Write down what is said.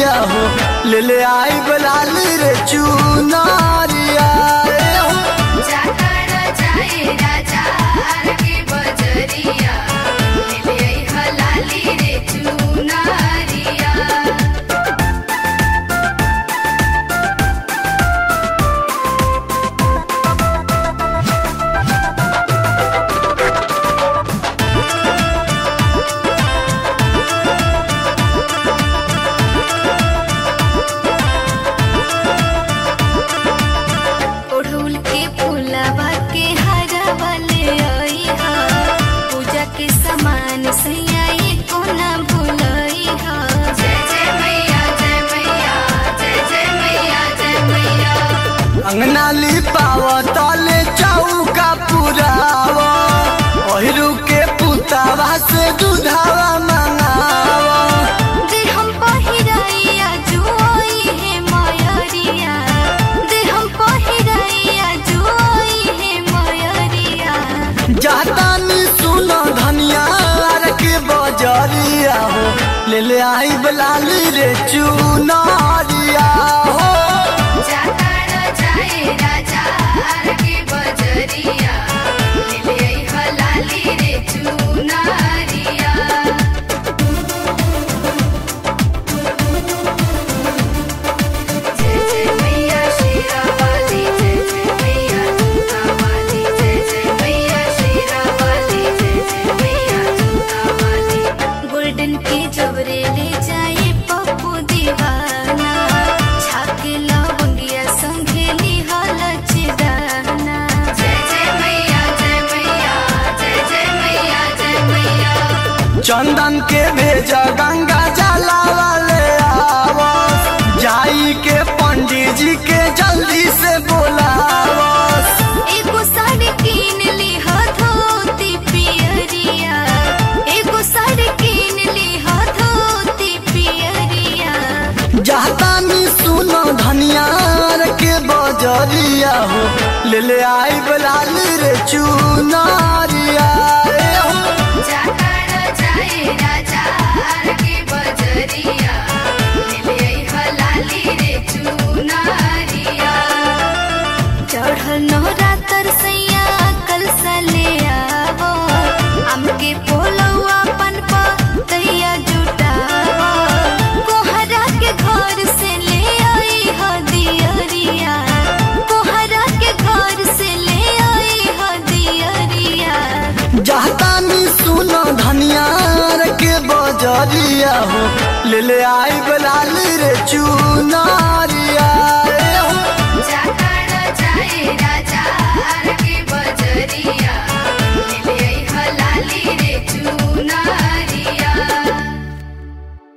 बजरिया हो ले ले आई बलाली रे चुनारिया रे हो जातारा जाए राजा आर के बजरिया ले आई हलाली रे चुनारिया ओढ़ौल के फूलवा के हरवा ले आई हा पूजा के सामान सैयाई कोना भूलई हा जय जय मैया जय मैया जय जय मैया जय मैया अंगना लिपाव तले चौका पुराव ओहिरू के पुतावा से दूधावा मंगावा दे हम पहिराइया जुआई है मयरिया दे हम पहिराइया जुआई है मयरिया जातानी सुनो धनिया आर के बजरिया हो ले ले आई बलाली रे चुनारिया हो जातारा जाए राजा आर के बजरिया ले आई हलाली रे चुनारिया जय जय मैया शेरावाली जय जय मैया जूतावाली जय जय मैया शेरावाली जय जय मैया जूतावाली गोल्डन के जबरे ले जाए पप्पू दीवाना छाके लवंगिया संघेली हालच दाना जय जय मैया जय मैया जय जय मैया जय मैया चंदन के भेजा गंगा जला वाले आवस जाई के पंडित जी के जल्दी से बोलावस एगो साड़ी कीन ली हा धोती पियरिया एगो साड़ी कीन ली हा धोती पियरिया जातानी सुनो धनिया आर के बजरिया हो ले ले आई बलाली रे चुनारिया रे हो जातारा जाए राजा आर के बजरिया ले आई हलाली रे चुनारिया चढ़ल नवरात्र सैया कल ले आवो हमके पोलौआ पन पा तैया जुटावो कोहरा के घर से ले आई ह दियरिया कोहरा के घर से ले आई ह दियरिया जातानी सुनो धनिया आर के बजरिया हो ले ले आई बलाली रे चुनारिया